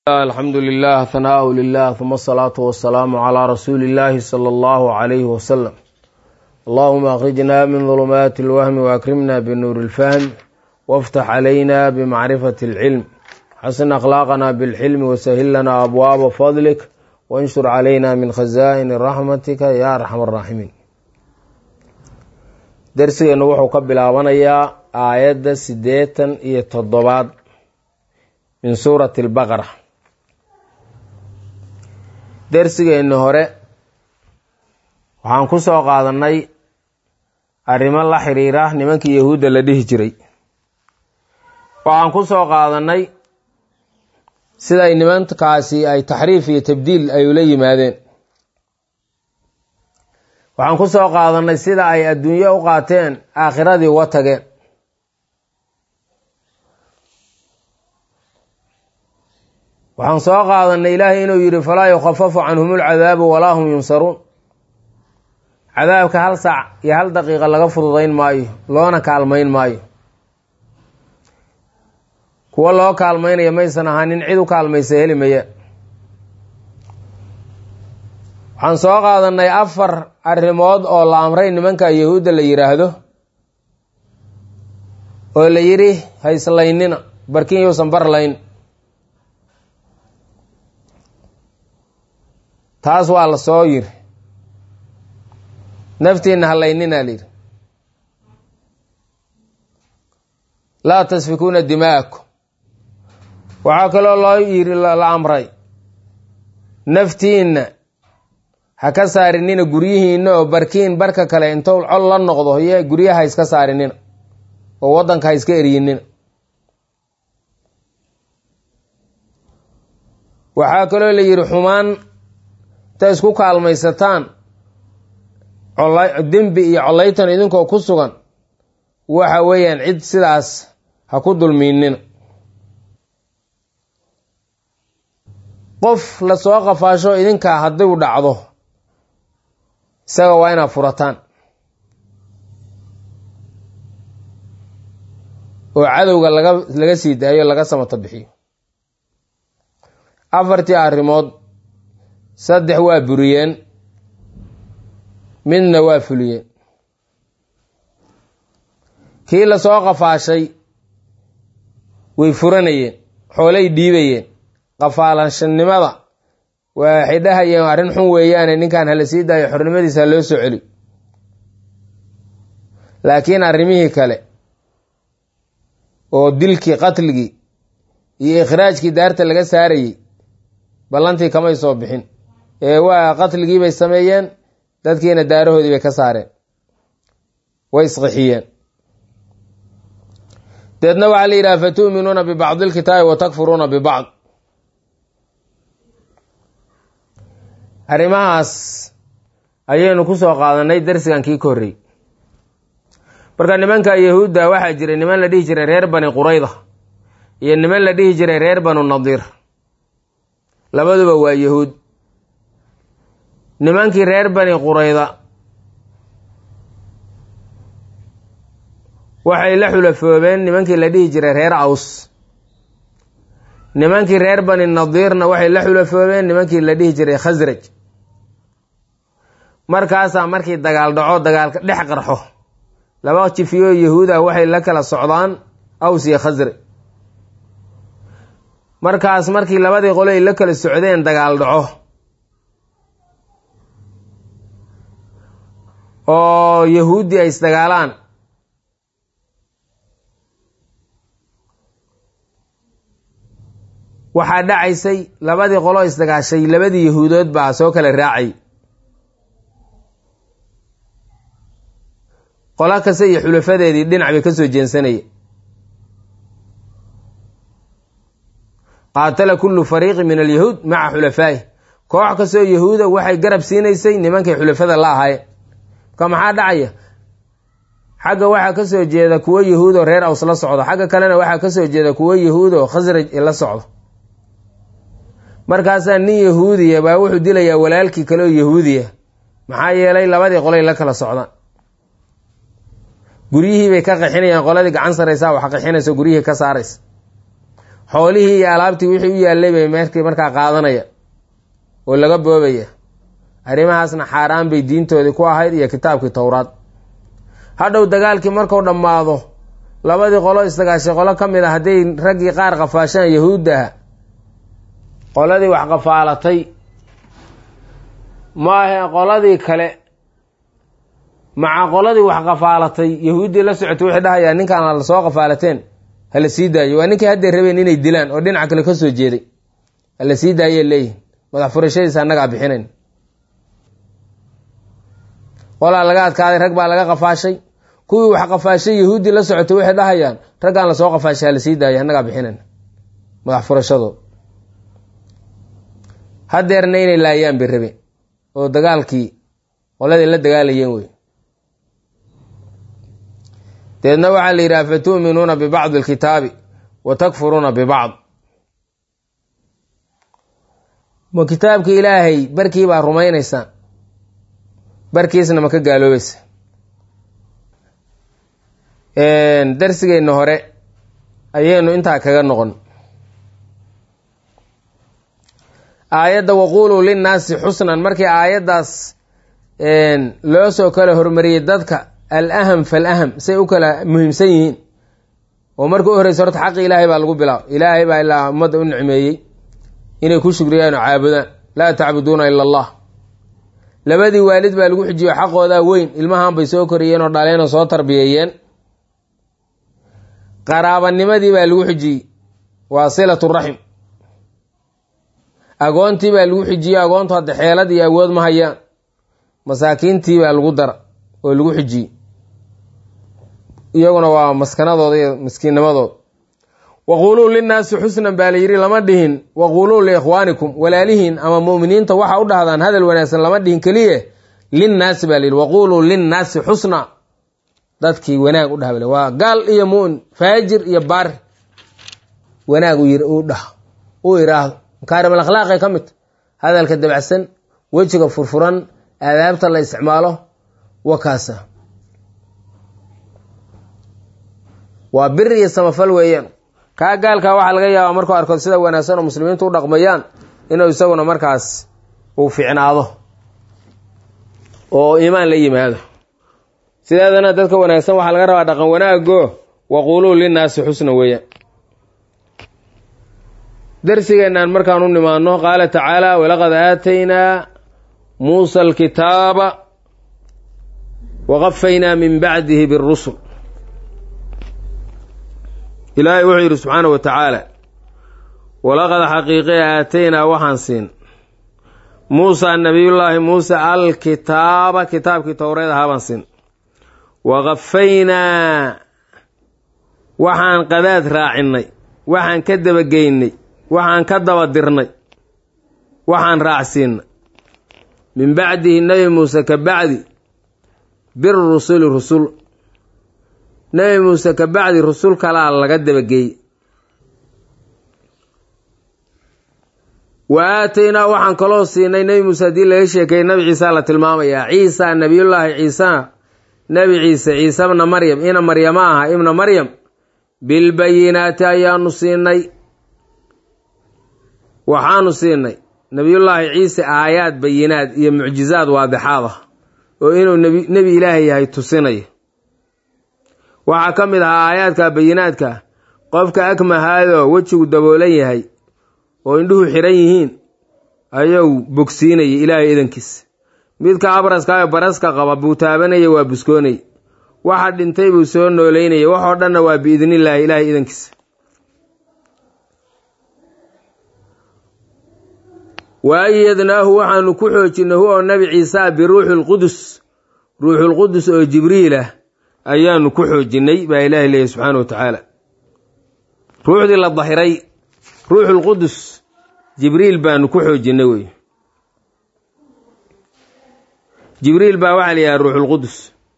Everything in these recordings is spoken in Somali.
alxamdu lilah hanaau lilah uma asalaatu wasalaamu calaa rasuuli illaahi sala allahu calayhi wasalam allahuma akrijna min dulumaati alwahmi waakrimna binuuri ilfahmi waftax calayna bimacrifati alcilm xasin akhlaaqana bilxilmi wasahil lana abwaaba fadlik wanshur calayna min khazaa'ini raxmatika ya arxam araaximiin dersigeennu wuxuu ka bilaabanayaa aayadda siddeetan iyo toddobaad min suurati albaqara dersigeenni hore waxaan ku soo qaadannay arrimo la xiriira nimankii yahuudda la dhihi jiray waxaan ku soo qaadannay siday nimankaasi ay taxriif iyo tabdiil ay ula yimaadeen waxaan ku soo qaadannay sida ay adduunyo u qaateen aakhiradii uga tageen waxaan soo qaadanay ilaahay inuu yidhi falaa yukhafafu canhum ulcadaabu walaa hum yunsaruun cadaabka hal saac iyo hal daqiiqa laga fududayn maayo loona kaalmayn maayo kuwo loo kaalmaynaya maysan ahaanin cid u kaalmaysa heli maya waxaan soo qaadanay afar arrimood oo la amray nimanka yahuudda la yidhaahdo oo la yidhi hayslaynina barkin yuusan barlayn taas waa la soo yiri naftiina halaynina layidhi laa tasfikuuna dimaa'akum waxaa kaloo loo yiri la amray naftiinna ha ka saarinina guryihiina oo barkiin barka kale intou col la noqdo iyo guryaha ha iska saarinina oo waddanka ha iska eryinina waxaa kaloo la yidhi xumaan inta isku kaalmaysataan dembi iyo collaytan idinkoo ku sugan waxa weeyaan cid sidaas ha ku dulmiinina qof lasoo qafaasho idinkaa hadduu dhacdo isaga waa inaad furataan oo cadowga laga laga sii daayo laga samato bixiyo afartii arrimood saddex waa buriyeen midna waa fuliyeen kii lasoo qafaashay way furanayeen xoolay dhiibayeen qafaalashanimada waxay dhahayeen arrin xun weeyaane ninkan hala sii daayo xornimadiisa ha loo soo celi laakiin arrimihii kale oo dilkii qatligii iyo ikhraajkii daarta laga saarayey ballantii kamay soo bixin ee waa qatligii bay sameeyeen dadkiina daarahoodii bay ka saareen way isqixiyeen deedna waxaa la yidhaha fatu'minuuna bibacdi ilkitaabi wa takfuruuna bibacd arrimahaas ayaynu ku soo qaadanay darsigan kii ka horrey marka nimanka yahuudda waxaa jiray niman la dhihi jiray reer bani qurayda iyo niman la dhihi jiray reer banu nadiir labaduba waa yahuud nimankii reer bani qurayda waxay la xulafoobeen nimankii la dhihi jiray reer aws nimankii reer bani nadiirna waxay la xulafoobeen nimankii la dhihi jiray khasraj markaasaa markii dagaal dhaco dagaalka dhex qarxo laba jifiyo yahuuda waxay la kala socdaan aws iyo khasraj markaas markii labadii qole ay la kala socdeen dagaal dhaco oo yahuuddii ay isdagaalaan waxaa dhacaysay labadii qolo isdagaashay labadii yahuudood baa soo kala raacay qolo kasta iyo xulafadeedii dhinac bay ka soo jeensanaya qaatala kullu fariiqin min alyahuud maca xulafaa'i koox kastoo yahuuda waxay garab siinaysay nimankay xulafada la ahaayeen marka maxaa dhacaya xagga waxaa ka soo jeeda kuwo yahuud oo reer aws la socdo xagga kalena waxaa ka soo jeeda kuwo yahuud oo khasraj la socdo markaasaa nin yahuudiya baa wuxuu dilayaa walaalkii kale oo yahuudiya maxaa yeelay labadii qolay la kala socdaan guryihii bay ka qixinayaan qoladii gacan saraysaa wax qixinaysa guryihii ka saaraysa xoolihii iyo alaabtii wixii u yaallay bay meerkii markaa qaadanaya oo laga boobaya arrimahaasna xaaraan bay diintoodii ku ahayd iyo kitaabkii towraad hadhow dagaalkii marku dhammaado labadii qolo isdagaashay qolo ka mid a hadday raggii qaar qafaashaan yahuuddaha qoladii wax qafaalatay maahe qoladii kale maca qoladii wax qafaalatay yahuuddii la socotay waxay dhahayaa ninkaan la soo qafaalateen hala sii daayo waa ninkii hadday rabeen inay dilaan oo dhinaca kale ka soo jeeday hala sii daayay leeyihin madax furashadiisa annagaa bixinayn qolaa laga adkaaday rag baa laga qafaashay kuwii wax qafaashay yahuuddii la socotay waxay dhahayaan raggaan lasoo qafaashay hala sii daaya annagaa bixinayn madax furashadood hadeerna inay laayaan bay rabeen oo dagaalkii qoladii la dagaalayeen wey deedna waxaa la yidhaha fatu'minuuna bibacdi alkitaabi wa takfuruuna bibacd ma kitaabka ilaahay barkii baa rumaynaysaan barkiisna ma ka gaaloobaysa darsigeenna hore ayaynu intaa kaga noqon aayadda waquuluu linnaasi xusnan markii aayaddaas loo soo kala hormariyey dadka al aham falaham say u kala muhiimsan yihiin oo marka u horeysa horta xaqi ilaahay baa lagu bilaabo ilaahay baa ilaa ummadda u nicmeeyey inay ku shugriyaan oo caabudaan laa tacbuduuna ila allah labadii waalid baa lagu xijiyo xaqoodaa weyn ilmahan bay soo koriyeen oo dhaleen oo soo tarbiyeeyeen qaraabanimadii baa lagu xijiyey waa silatu raxim agoontii baa lagu xijiyey agoontu hadda xeelad iyo awood ma hayaan masaakiintii baa lagu dara oo lagu xijiyey iyaguna waa maskanadooda iyo miskiinnimadooda waquuluu linnaasi xusnan baa la yidhi lama dhihin waquuluu liikhwaanikum walaalihiin ama mu'miniinta waxa u dhahdaan hadal wanaagsan lama dhihin keliye linnaasi baa la yidhi waquuluu linnaasi xusna dadkii wanaag u dhah waa gaal iyo mu'min faajir iyo baari wanaag u dhah u iraahdo makaarim alakhlaaqay ka mid hadalka dabacsan wejiga furfuran aadaabta la isticmaalo wakaasa waa biri iyo samafal weeyaan kaa gaalkaa waxaa laga yaabaa markuu arko sida wanaagsan oo muslimiintu u dhaqmayaan inuu isaguna markaas uu ficnaado oo iimaan la yimaado sideedana dadka wanaagsan waxaa laga rabaa dhaqan wanaago waquuluu linnaasi xusna weeyaan darsigeennan markaan u nimaano qaala tacaala walaqad aataynaa muusa alkitaaba waqafaynaa min bacdihi birusul ilaahay wuxuu yidhi subxaana wa tacaala walaqad xaqiiqe aataynaa waxaan siin muusa nabiyullaahi muuse alkitaaba kitaabkii towreed ahaa baan siin waqafaynaa waxaan qadaad raacinnay waxaan ka dabageynay waxaan ka daba dirnay waxaan raacsiinay min bacdihi nebi muuse ka bacdi birusuli rusul nebi muuse ka bacdi rusul kalaa laga dabageeyey wa aataynaa waxaan kaloo siinay nebi muuse haddii laga sheekeeyey nebi ciisa la tilmaamayaa ciisa nebiyullaahi ciisa nebi ciise ciise bna maryam ina maryama aha ibna maryam bilbayinaati ayaanu siinay waxaanu siinay nebiyullaahi ciise aayaad bayinaad iyo mucjizaad waadixaad ah oo inuu nebi ilaahay yahay tusinaya waxaa ka mid ahaa aayaadka bayinaadka qofka akmahaadoo wejigu daboolan yahay oo indhuhu xiran yihiin ayuu bogsiinaya ilaahay idankiisa midka abraskaayo baraska qaba buu taabanaya waa buskoonaya waxa dhintay buu soo nooleynaya waxoo dhanna waa biidnillaahi ilaahay idankiisa wa ayadnaahu waxaanu ku xoojinay hu oo nabi ciisa biruuxi lqudus ruuxulqudus oo jibriil ah ayaanu ku xoojinnay baa ilaahay leeyahy subxaana wa tacaala ruuxdii la dahiray ruuxulqudus jibriil baanu ku xoojinnay wey jibriil baa waxaa la yidhaha ruuxulqudus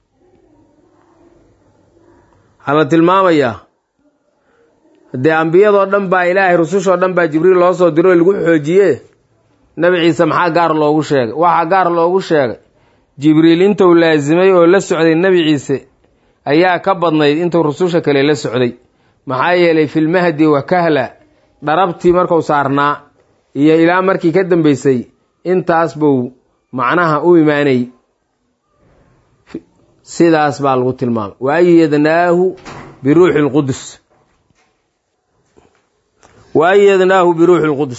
waxaa la tilmaamayaa haddee ambiyadoo dhan baa ilaahay rusushoo dhan baa jibriil loo soo diro oo lagu xoojiye nebi ciise maxaa gaar loogu sheegay waxaa gaar loogu sheegay jibriil intuu laasimay oo la socday nebi ciise ayaa ka badnayd intuu rususha kale la socday maxaa yeelay filmahdi wa kahla dharabtii marku saarnaa iyo ilaa markii ka dambeysay intaas buu macnaha u imaanay sidaas baa lagu tilmaamay wa ayadnaahu biruuxi lqudus wa ayadnaahu biruuxi lqudus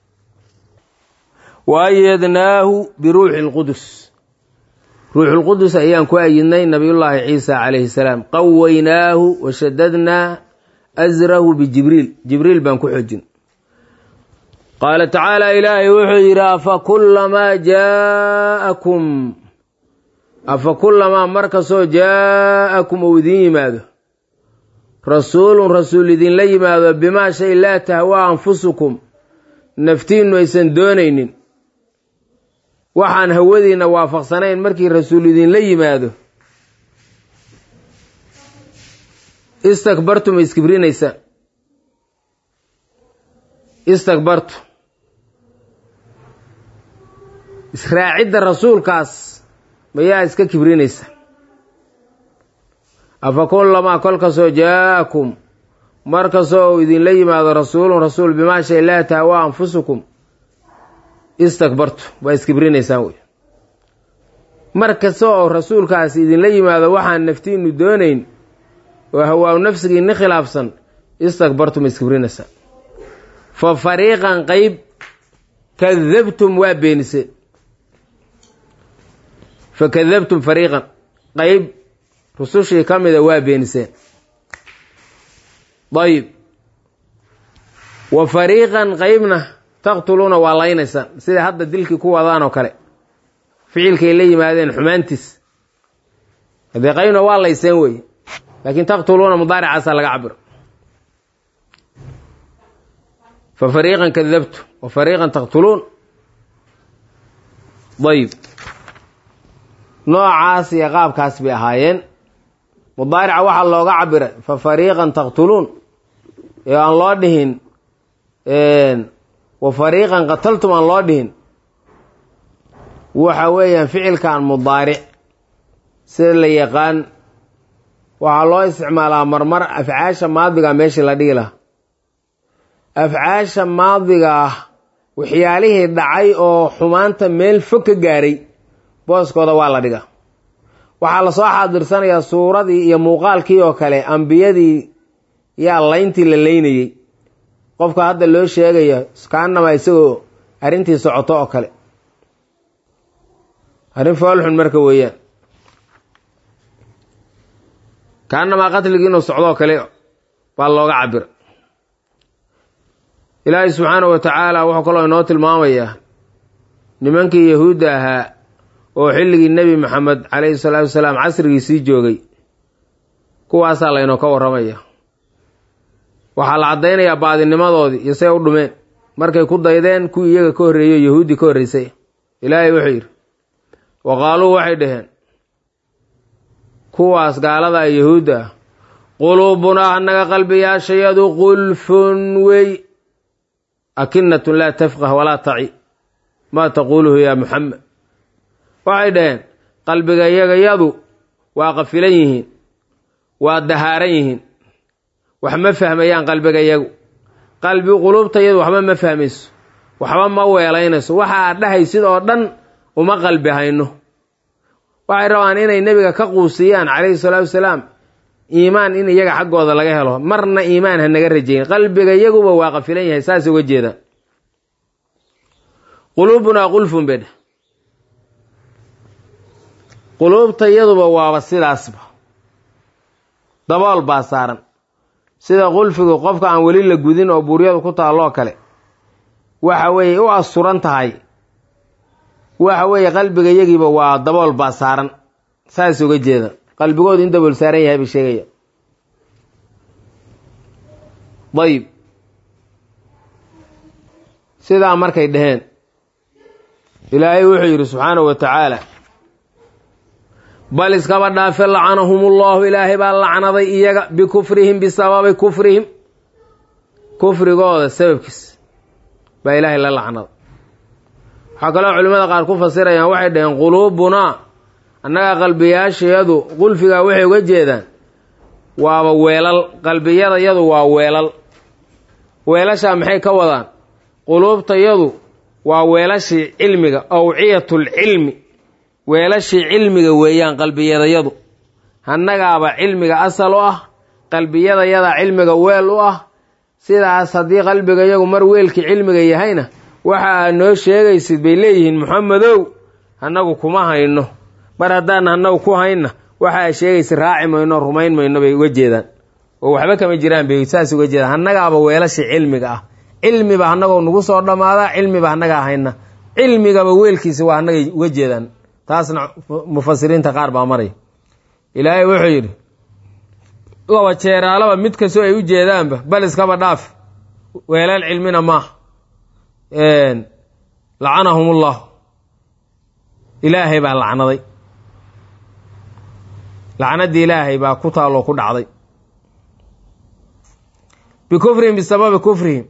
wa ayadnaahu biruuxi lqudus ruuxulqudus ayaan ku ayidnay nabiyullaahi ciisa calayhi salaam qawaynaahu washadadnaa asrahu bijibriil jibriil baan ku xoojin qaala tacaala ilaahay wuxuu yidhi afa kullamaa jaa'akum afa kullamaa markastoo jaa'akum uu idiin yimaado rasuulun rasuul idinla yimaado bimaa shay laa tahwaa anfusukum naftiinnu aysan doonaynin waxaan hawadiinna waafaqsanayn markii rasuul idinla yimaado istakbartum iskibrinaysa istakbartu israacidda rasuulkaas mayaa iska kibrinaysa afa kullamaa kolkastoo jaa'akum markastoo uu idinla yimaado rasuulun rasuul bimaa shay laa tahwaa anfusukum istakbartu waa iskibrinaysaan wey mar kasta oo rasuulkaas idinla yimaado waxaan naftiinu doonayn oo hawaaw nafsigiinni khilaafsan istakbartum iskibrinaysaan fa fariiqan qeyb kadabtum waa beeniseen fa kadabtum fariiqan qeyb rusushii ka mida waa beeniseen dayib wa fariiqan qeybna taqtuluuna waa laynaysaan sida hadda dilkii ku wadaan oo kale ficilkay la yimaadeen xumaantiis haddee qaybna waa layseen wey laakiin taqtuluuna mudaaricaasaa laga cabiro fa fariiqan kadabtu wa fariiqan taqtuluun dayib noocaas iyo qaabkaas bay ahaayeen mudaarica waxaa looga cabiray fa fariiqan taqtuluun ee aan loo dhihin wa fariiqan qataltum aan loo dhihin waxa weeyaan ficilkan mudaaric sida la yaqaan waxaa loo isticmaalaa marmar afcaasha maadiga meeshii la dhigi lahaa afcaasha maadiga ah waxyaalihii dhacay oo xumaanta meel fog ka gaaray booskooda waa la dhigaa waxaa lasoo xaadirsanayaa suuradii iyo muuqaalkii oo kale ambiyadii yaa layntii la laynayey qofka hadda loo sheegaya kaanama isagoo arrintii socoto oo kale arrin foolxun marka weeyaan kaanamaa qatligii inuu socdoo kale baa looga cabira ilaahay subxaana wa tacaala wuxuu kaloo inoo tilmaamayaa nimankii yahuudda ahaa oo xilligii nebi maxamed calayhi salaatu wasalaam casrigiisii joogay kuwaasaa laynoo ka warramaya waxaa la caddaynayaa baadinimadoodii iyo say u dhumeen markay ku daydeen kuwii iyaga ka horreeyo yahuuddii ka horreysay ilaahay wuxuu yidhi wa qaaluu waxay dhaheen kuwaas gaalada yahuudda ah quluubunaa annaga qalbiyaashayadu qulfun wey akinatun laa tafqah walaa taci maa taquuluhu yaa muxamed waxay dhaheen qalbiga iyagayadu waa qafilan yihiin waa dahaaran yihiin wax ma fahmayaan qalbiga iyagu qalbi quluubtayadu waxba ma fahmayso waxba ma weelaynayso waxa aad dhahaysid oo dhan uma qalbi hayno waxay rabaan inay nebiga ka quusiyaan calayhi salaatu wasalaam iimaan in iyaga xaggooda laga helo marna iimaan ha naga rajayn qalbiga iyaguba waa qafilan yahay saas uga jeedaan quluubunaa qulfun bedhe quluubta iyaduba waaba sidaasba dabool baa saaran sida qulfigu qofka aan weli la gudin oo buuryadu ku taalloo kale waxa weeye u asturan tahay waxa weeye qalbiga iyagiiba waa dabool baa saaran saas uga jeeda qalbigoodu in dabool saaran yahay bay sheegaya dayib sidaa markay dhaheen ilaahay wuxuu yidhi subxaanahu wa tacaala bal iskaba dhaafe lacanahumullahu ilaahay baa lacnaday iyaga bikufrihim bisababi kufrihim kufrigooda sababkiis baa ilaahay la lacnaday waxaa kaloo culimmada qaar ku fasirayaan waxay dhaheen quluubunaa annaga qalbiyaashayadu qulfigaa waxay uga jeedaan waaba weelal qalbiyadayadu waa weelal weelashaa maxay ka wadaan quluubtayadu waa weelashii cilmiga awciyatul cilmi weelashii cilmiga weeyaan qalbiyadayadu hannagaaba cilmiga asal u ah qalbiyadayadaa cilmiga weel u ah sidaas haddii qalbiga yagu mar weelkii cilmiga yahayna waxa aad noo sheegaysid bay leeyihiin maxamedow annagu kuma hayno mar haddaan annagu ku hayna waxa aad sheegaysid raaci mayno rumayn mayno bay uga jeedaan oo waxba kama jiraan bay saas uga jeedaan hannagaaba weelashii cilmiga ah cilmiba annagoo nagu soo dhammaadaa cilmiba annagaa hayna cilmigaba weelkiisa waa annagay uga jeedaan taasna mufasiriinta qaar baa maray ilaahay wuxuu yidhi laba jeeraalaba mid kastoo ay u jeedaanba bal iskaba dhaaf weelal cilmina maaha lacanahum ullah ilaahay baa lacnaday lacnaddii ilaahay baa ku taalloo ku dhacday bikufrihim bisababi kufrihim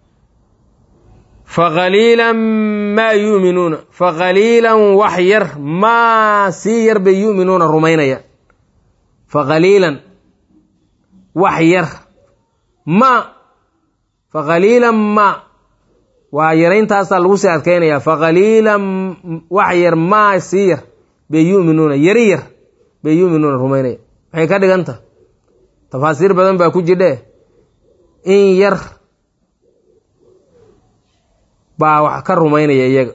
faqaliilan maa yuuminuuna faqaliilan wax yar maa sii yar bay yu'minuuna rumaynayaan faqaliilan wax yar ma faqaliilan ma waa yarayntaasaa lagu sii adkaynayaa faqaliilan wax yar maa sii yar bay yu'minuuna yari yar bay yu'minuuna rumaynaya maxay ka dhiganta tafaasiir badan baa ku jidhe in yar baa wax ka rumaynaya iyaga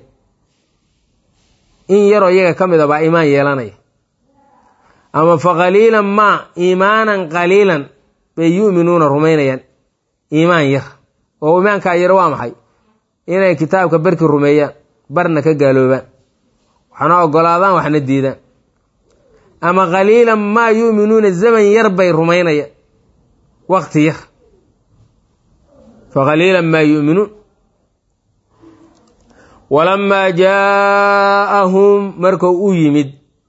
in yaroo iyaga ka mid a baa iimaan yeelanaya ama faqaliilan maa iimaanan qaliilan bay yu'minuuna rumaynayaan iimaan yar oo iimaankaa yar waa maxay inay kitaabka barki rumeeyaan barna ka gaaloobaan waxna ogolaadaan waxna diidaan ama qaliilan maa yu'minuuna zaman yar bay rumaynayaan waqti yar faqaliilan maa yu'minuun walamaa jaa'ahum markuu u yimid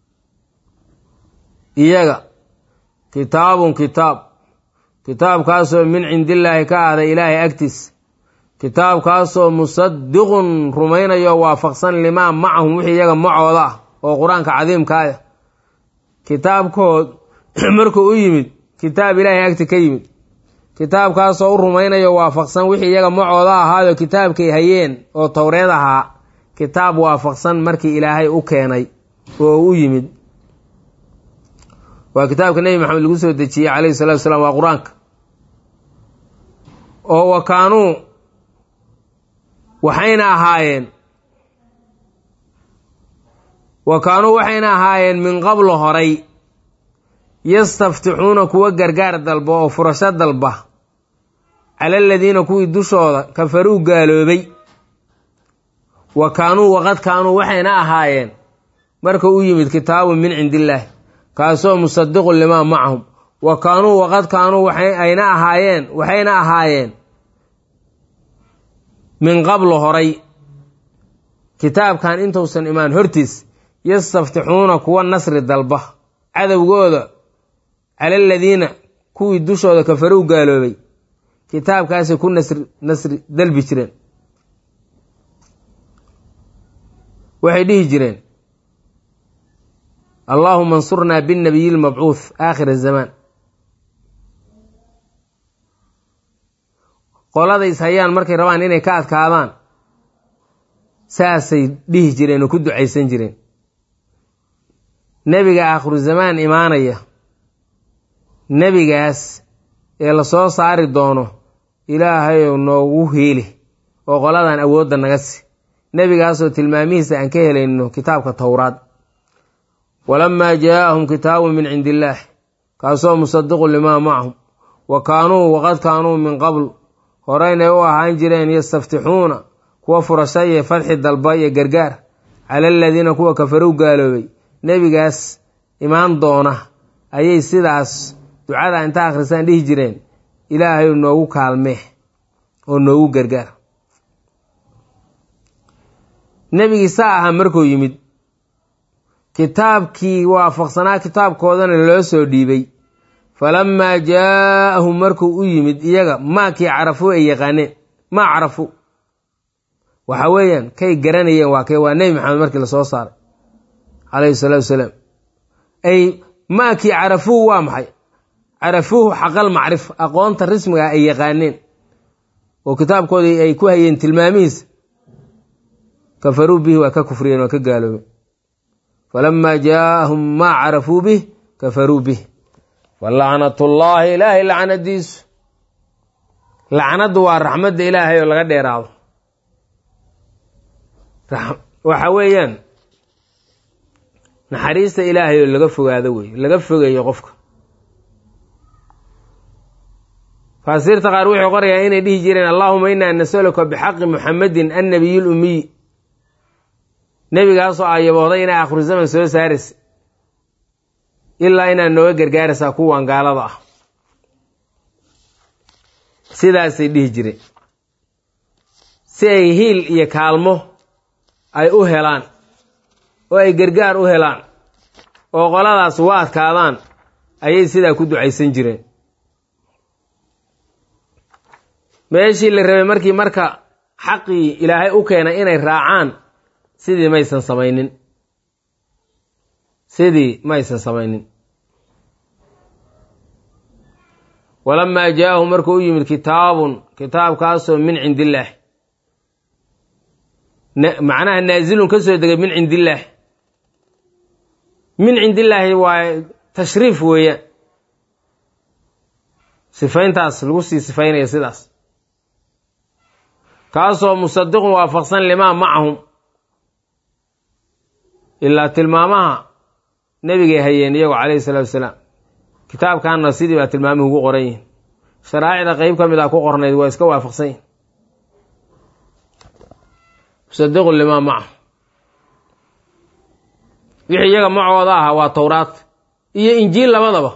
iyaga kitaabun kitaab kitaabkaasoo min cindillaahi ka ahday ilaahay agtiis kitaabkaasoo musadiqun rumaynayo waafaqsan limaa macahum wixii iyaga macooda ah oo qur-aanka cadiimka ah kitaabkood markuu u yimid kitaab ilaahay agti ka yimid kitaabkaasoo u rumaynayo waafaqsan wixii iyaga macooda ahaayo kitaabkay hayeen oo towreed ahaa kitaab waafaqsan markii ilaahay u keenay oo u yimid waa kitaabka nebi maxamed lagu soo dejiyey calayhi salatu wasalaam waa qur-aanka oo wa kaanuu waxayna ahaayeen wa kaanuu waxayna ahaayeen min qablo horay yastaftixuuna kuwa gargaar dalba oo furasho dalba cala aladiina kuwii dushooda kafaruu gaaloobay wa kaanuu waqad kaanuu waxayna ahaayeen marka u yimid kitaabun min cindillaahi kaasoo musadiqun limaa macahum wa kaanuu waqad kaanuu ayna ahaayeen waxayna ahaayeen min qablo horay kitaabkan intuusan imaan hortiis yastaftixuuna kuwa nasri dalba cadowgooda cala aladiina kuwii dushooda kafarow gaaloobay kitaabkaasay ku nasri nasri dalbi jireen waxay dhihi jireen allaahuma ansurnaa binnabiyi lmabcuuth aakhir zamaan qolada is hayaan markay rabaan inay ka adkaadaan saasay dhihi jireen oo ku ducaysan jireen nebiga aakhiru zamaan imaanaya nebigaas ee la soo saari doono ilaahayow noogu hiili oo qoladan awoodda naga si nebigaasoo tilmaamihiisa aan ka helayno kitaabka towraad walamaa jaa'ahum kitaabun min cindi illaah kaasoo musadiqun limaa macahum wa kaanuu waqad kaanuu min qabl horeynay u ahaan jireen yastaftixuuna kuwa furasha iyo fadxi dalba iyo gargaar cala aladiina kuwa kafarow gaaloobay nebigaas imaan doona ayay sidaas ducada inta akhrisaan dhihi jireen ilaahay noogu kaalmee oo noogu gargaar nebigii saa ahaa markuu yimid kitaabkii waafaqsanaa kitaabkoodana loo soo dhiibay falamaa jaa'ahum markuu u yimid iyaga maakii carafuu ay yaqaaneen maa carafu waxa weeyaan kay garanayeen waa kay waa nebi maxamed markii lasoo saaray calayhi salaatu wasalaam ay maakii carafuuhu waa maxay carafuuhu xaqal macrif aqoonta rismiga ay yaqaaneen oo kitaabkoodii ay ku hayeen tilmaamihiisa kafaruu bihi waa ka kufriyeen waa ka gaaloobeen falamaa jaaahum maa carafuu bih kafaruu bih falacnatullaahi ilaahay lacnadiisu lacnaddu waa raxmadda ilaahay oo laga dheeraado waxa weeyaan naxariista ilaahay oo laga fogaado wey laga fogeeyo qofka faasiirta qaar wuxuu qorayaa inay dhihi jireen allahuma inaa nasaluka bixaqi muxamedin annabiy lumiy nebigaasoo ayabooday inay akhiru zaman soo saaraysa ilaa inaad nooga gargaaraysaa kuwan gaalada ah sidaasay dhihi jireen si ay hiil iyo kaalmo ay u helaan oo ay gargaar u helaan oo qoladaas u adkaadaan ayay sidaa ku ducaysan jireen meeshii la rabay markii marka xaqii ilaahay u keenay inay raacaan sidii maysan samaynin sidii maysan samaynin walamaa jaahu markuu u yimid kitaabun kitaabkaasoo min cindillaah macnaha naazilun ka soo degay min cindillaah min cindillaahi waa tashriif weeyaan sifayntaas lagu sii sifaynaya sidaas kaasoo musadiqun waafaqsan limaa macahum ilaa tilmaamaha nebigay hayeen iyagu calayhi salaatu wasalaam kitaabkanna sidii baa tilmaamuhu ugu qoran yihin sharaa'icda qeyb ka mid a ku qornayd waa iska waafaqsan yihin musadiqun limaa macahum wixii iyaga macooda ahaa waa towraad iyo injiil labadaba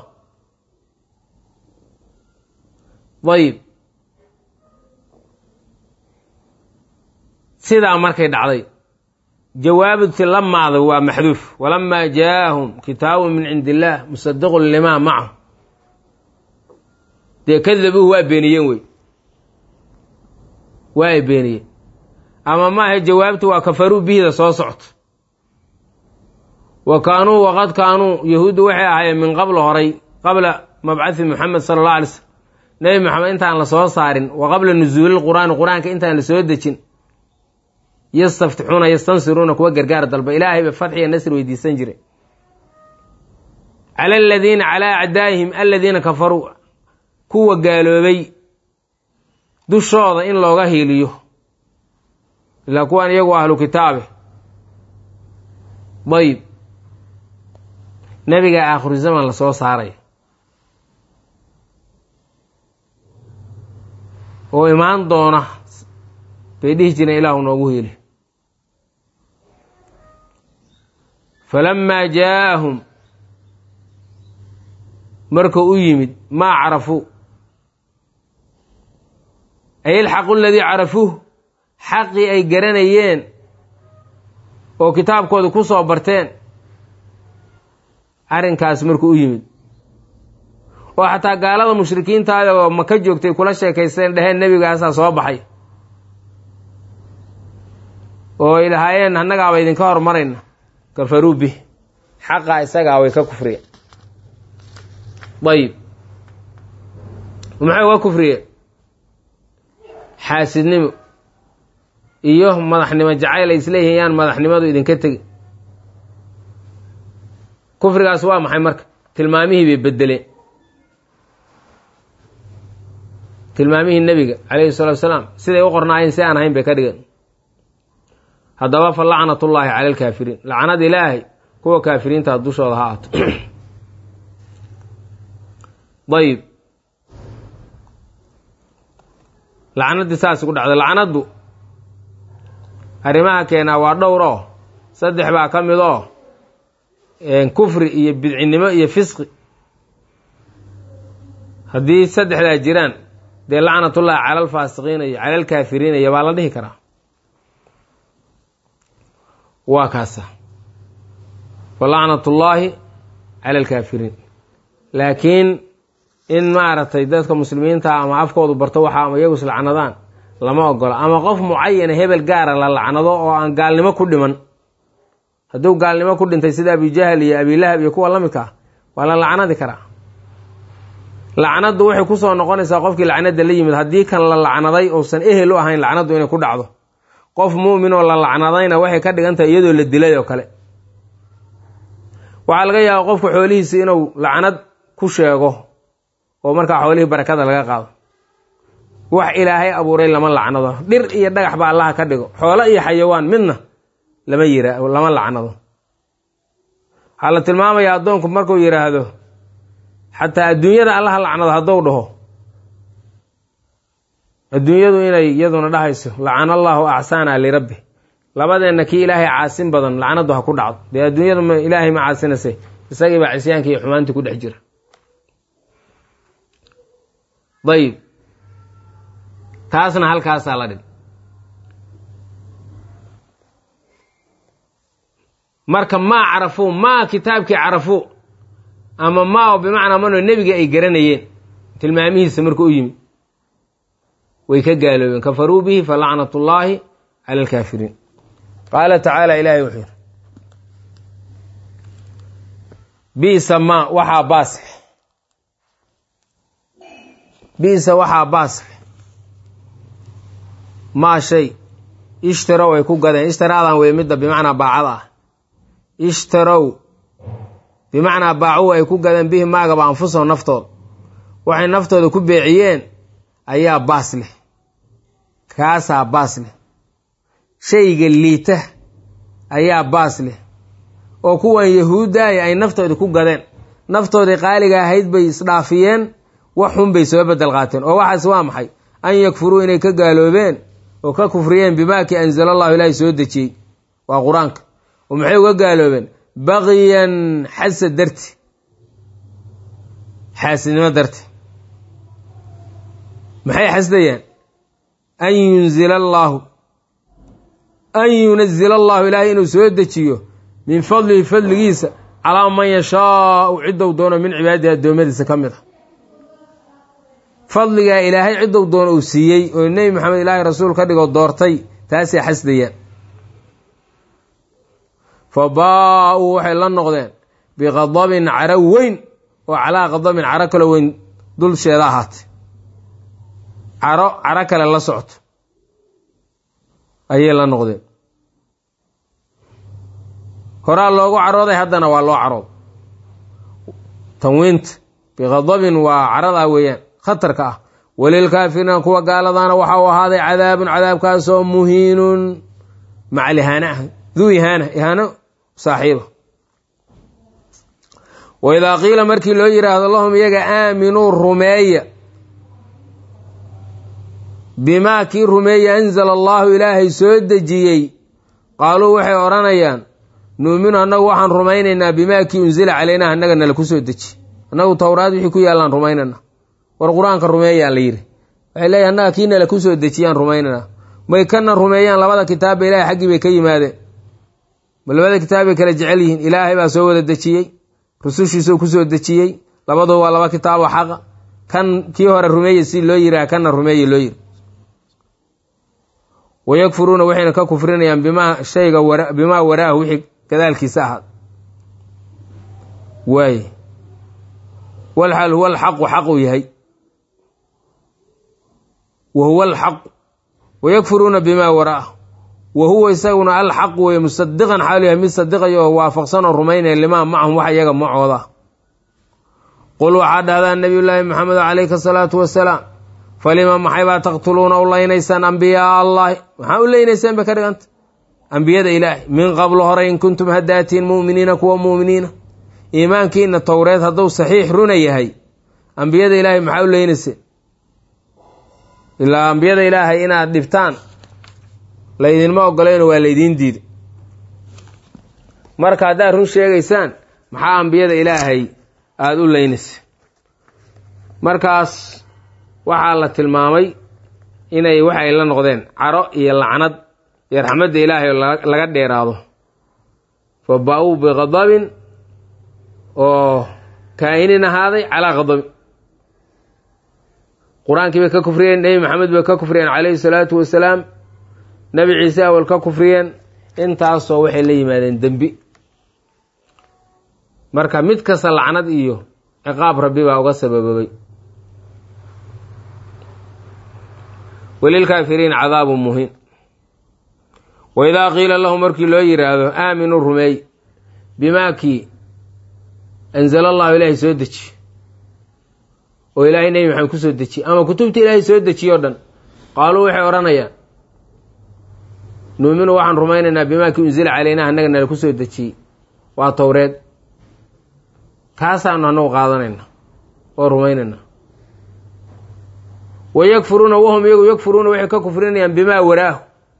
dayib sidaa markay dhacday jawaabti lamaada waa maxduuf walamaa jaaahum kitaabun min cindi illaah musadiqun limaa macahum dee kadabuuhu waa beeniyeen wey waa ay beeniyeen ama maaha jawaabtu waa kafaruu bihida soo socto wa kaanuu waqad kaanuu yahuuddu waxay ahaayeen min qabla horay qabla mabcathi muxamed sala allah alay slm nebi moxamed intaan la soo saarin wa qabla nusuuli lqur'aani qur-aanka intaan la soo dejin yastaftixuuna yastansiruuna kuwa gargaar dalba ilaahay ba fatxiya nasri weydiisan jiray cala aladiina calaa acdaa'ihim aladiina kafaruu kuwa gaaloobay dushooda in looga hiiliyo ilaa kuwan iyagu ahlu kitaabe dayib nebiga aakhiru zaman la soo saaray oo imaan doona bay dhihi jireen ilaahu noogu hiili falamaa jaaahum markuu u yimid maa carafuu ay ilxaqu aladii carafuuh xaqii ay garanayeen oo kitaabkooda ku soo barteen arrinkaas markuu u yimid oo xataa gaalada mushrikiintaada oo maka joogtay kula sheekaysteen dheheen nebigaasaa soo baxay oo ay lahaayeen annagaaba idinka hormarayna kafaruu bih xaqaa isagaa way ka kufriyeen dayib maxay uga kufriyeen xaasidnimo iyo madaxnimo jacayl ay isleeyihiin yaan madaxnimadu idinka tegi kufrigaas waa maxay marka tilmaamihii bay bedeleen tilmaamihii nebiga calayhi salatu wasalaam siday u qornaayeen si aan ahayn bay ka dhigeen haddaba fa lacnatullaahi cala alkaafiriin lacnad ilaahay kuwa kaafiriintaa dushooda ha aato dayib lacnaddii saas ku dhacday lacnaddu arrimaha keenaa waa dhowr oo saddex baa ka mid oo kufri iyo bidcinimo iyo fisqi haddii saddexdaa jiraan dee lacnatullaahi cala alfaasiqiina iyo cala alkaafiriina iyo baa la dhihi karaa waa kaasa fa lacnatullaahi cala alkaafiriin laakiin in maaragtay dadka muslimiinta ama afkoodu barto waxa ama iyagu islacnadaan lama ogola ama qof mucayana hebel gaara la lacnado oo aan gaalnimo ku dhiman hadduu gaalnimo ku dhintay sida abijahal iyo abilahab iyo kuwa la midka ah waa la lacnadi karaa lacnaddu waxay kusoo noqonaysaa qofkii lacnada la yimid haddii kan la lacnaday uusan ehel u ahayn lacnaddu inay ku dhacdo qof muumin oo la lacnadayna waxay ka dhigan tahay iyadoo la dilay oo kale waxaa laga yaaba qofka xoolihiisa inuu lacnad ku sheego oo markaa xoolihii barakada laga qaado wax ilaahay abuuray lama lacnado dhir iyo dhagax ba allaha ka dhigo xoolo iyo xayawaan midna lama yira lama lacnado waxaa la tilmaamayaa addoonku markuu yidhaahdo xataa adduunyada allaha lacnado hadduu dhaho adduunyadu inay iyaduna dhahayso lacana allaahu acsaana lirabbi labadeenna kii ilaahay caasin badan lacnadu ha ku dhacdo dee adduunyada m ilaahay ma caasinasay isagii baa cisyaanka iyo xumaantii ku dhex jira dayib taasna halkaasaa la dhig marka maa carafuu maa kitaabkii carafuu ama maa oo bimacnaa manoo nebiga ay garanayeen tilmaamihiisa markuu u yimid way ka gaaloobeen kafaruu bihi falacnat ullaahi cala alkaafiriin qaala tacaala ilaahay wuxuu yidhi bisa maa waxaa baasle bisa waxaa baasle maa shay ishtarow ay ku gadeen ishtaraadan wey midda bimacnaa baacada ah ishtarow bimacnaa baacuhu ay ku gadeen bihi maagaba anfusahum naftooda waxay naftooda ku beeciyeen ayaa baas leh kaasaa baas leh shayga liita ayaa baas leh oo kuwan yahuuddaaya ay naftooda ku gadeen naftoodii qaaliga ahayd bay isdhaafiyeen wax xun bay soo bedel qaateen oo waxaas waa maxay an yakfuruu inay ka gaaloobeen oo ka kufriyeen bimaakii anzala allahu ilaahay soo dejiyey waa qur-aanka oo maxay uga gaaloobeen baqiyan xasad darti xaasidnimo darti maxay xasdayaan an yunzila allaahu an yunazila allahu ilaahay inuu soo dejiyo min fadlihi fadligiisa calaa man yashaau ciddou doono min cibaadihi addoommadiisa ka mid a fadligaa ilaahay ciddou doono uu siiyey oo nebi maxamed ilaahay rasuul ka dhigoo doortay taasay xasdayaan fa baa-uu waxay la noqdeen biqadabin caro weyn oo calaa qadabin caro kalo weyn dulsheeda ahaatay caro caro kale la socto ayay la noqdeen horaa loogu carooday haddana waa loo carooday tanwiinta biqadabin waa caradaa weeyaan khatarka ah walilkaafiriina kuwa gaaladaana waxa uu ahaaday cadaabun cadaabkaasoo muhiinun macal ihaana ah duu ihaana ihaano saaxiiba wa idaa qiila markii loo yidhaahdo lahum iyaga aaminuu rumeeya bimaa kii rumeeya anzala allaahu ilaahay soo dejiyey qaaluu waxay odhanayaan nuuminu annagu waxaan rumaynaynaa bimaa kii unzila calaynaa annaga nala ku soo deji annagu towraad wixii ku yaallaan rumaynana war qur-aanka rumeeyaan la yidhi waxay leeyahy annaga kii nala ku soo dejiyaan rumaynana may kana rumeeyaan labada kitaabba ilahay xaggii bay ka yimaadeen ma labada kitaab bay kala jecel yihiin ilaahay baa soo wada dejiyey rusushiisuu ku soo dejiyey labadoo waa laba kitaaboo xaqa kan kii hore rumeeye si loo yiraha kana rumeeye loo yiri wayakfuruuna waxayna ka kufrinayaan bimaa shayga bimaa waraahu wixii gadaalkiisa ahaad waaye walxal huwa alxaqu xaquu yahay wa huwa alxaqu wayakfuruuna bimaa waraahu wa huwa isaguna alxaqu weye musadiqan xaalu yahay mid sadiqaya oo waafaqsan oo rumaynaya limaa macahum wax iyaga macooda qul waxaa dhahdaa nabiyullaahi maxamed calayhi asalaatu wasalaam falima maxay baa taqtuluuna u laynaysaan ambiyaa allahi maxaa u leynaysaan bay ka dhiganta ambiyada ilaahi min qablo hore in kuntum haddaatiin mu'miniina kuwa mu'miniina iimaankiina towreed hadduu saxiix runa yahay ambiyada ilaahay maxaa u leynayseen ilaa ambiyada ilaahay inaad dhibtaan laydinma ogolayno waa laydiin diiday marka haddaad run sheegaysaan maxaa ambiyada ilaahay aada u leynayseen markaas waxaa la tilmaamay inay wax ay la noqdeen caro iyo lacnad iyo raxmadda ilaahay oo laga dheeraado fa ba-uu biqadabin oo kaa-inin ahaaday calaa qadabin qur-aankii bay ka kufriyeen nebi maxamed bay ka kufriyeen calayhi salaatu wasalaam nebi ciise awal ka kufriyeen intaasoo waxay la yimaadeen dembi marka mid kasta lacnad iyo ciqaab rabbi baa uga sabababay walilkaafiriina cadaabun muhiin waidaa qiila lahu markii loo yidhaahdo aaminuu rumeey bimaa kii anzala allahu ilaahay soo deji oo ilaahay nebi maxamed ku soo dejiye ama kutubta ilaahay soo dejiye o dhan qaaluu waxay odhanayaan nuuminu waxaan rumaynaynaa bimaa kii unzila calaynaa annaga nala ku soo dejiyey waa towreed kaasaanu annagu qaadanayna oo rumaynaynaa wa yakfuruuna wahum iyagu yakfuruuna waxay ka kufrinayaan bimaa waraahu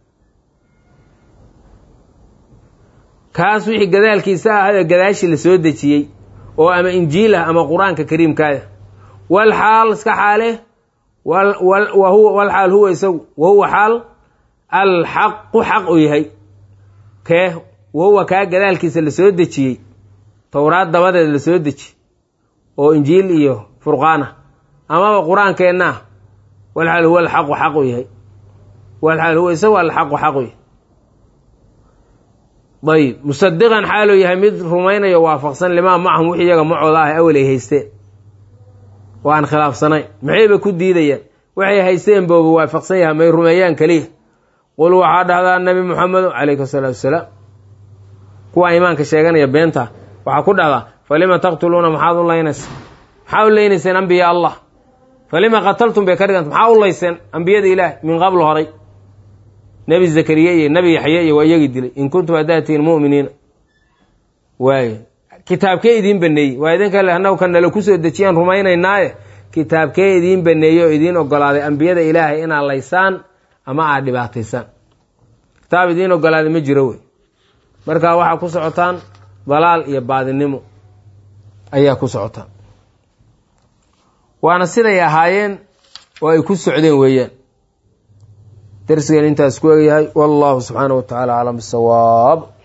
kaas wixii gadaalkiisa ahayoo gadaashii la soo dejiyey oo ama injiil ah ama qur-aanka kariimkaaya wal xaal iska xaale wal xaal huwa isagu wa huwa xaal alxaqu xaq u yahay kee wahuwa kaa gadaalkiisa la soo dejiyey towraad dabadeed la soo deji oo injiil iyo furqaana amaba qur-aankeenna ah wal xaal huwa alxaqu xaq u yahay wal xaal huwa isagu alxaqu xaq u yahay ayb musadiqan xaaluu yahay mid rumaynayo waafaqsan limaa macahum wixii iyaga macooda ah awel ay haysteen oo aan khilaafsanayn maxayba ku diidayaan waxay haysteen booba waafaqsan yahay may rumeeyaan keliya qul waxaa dhahdaa nabi muxamedo calayhi asalaatu wasalaam kuwa iimaanka sheeganaya beenta waxaa ku dhahdaa falima taqtuluuna maxaad u laynaysa maxaa u leynayseen ambiya allah falima qataltum bay ka dhiganta maxaa u layseen ambiyada ilaah min qabl horay nebi zakariya iyo nebi yaxye iyo waa iyagii dilay in kuntum haddaatihiin mu'miniina waaye kitaabkee idiin baneeyey waa idinka le annagu ka nala kusoo dejiyaan rumaynaynaaye kitaabkee idiin baneeyey oo idiin ogolaaday ambiyada ilaahay inaad laysaan ama aad dhibaataysaan kitaab idiin ogolaaday ma jiro wey markaa waxaa ku socotaan dalaal iyo baadinimo ayaa ku socotaan waana siday ahaayeen oo ay ku socdeen weeyaan darsigan intaas ku egyahay wallahu subxaana wa tacaala aclam bisawaab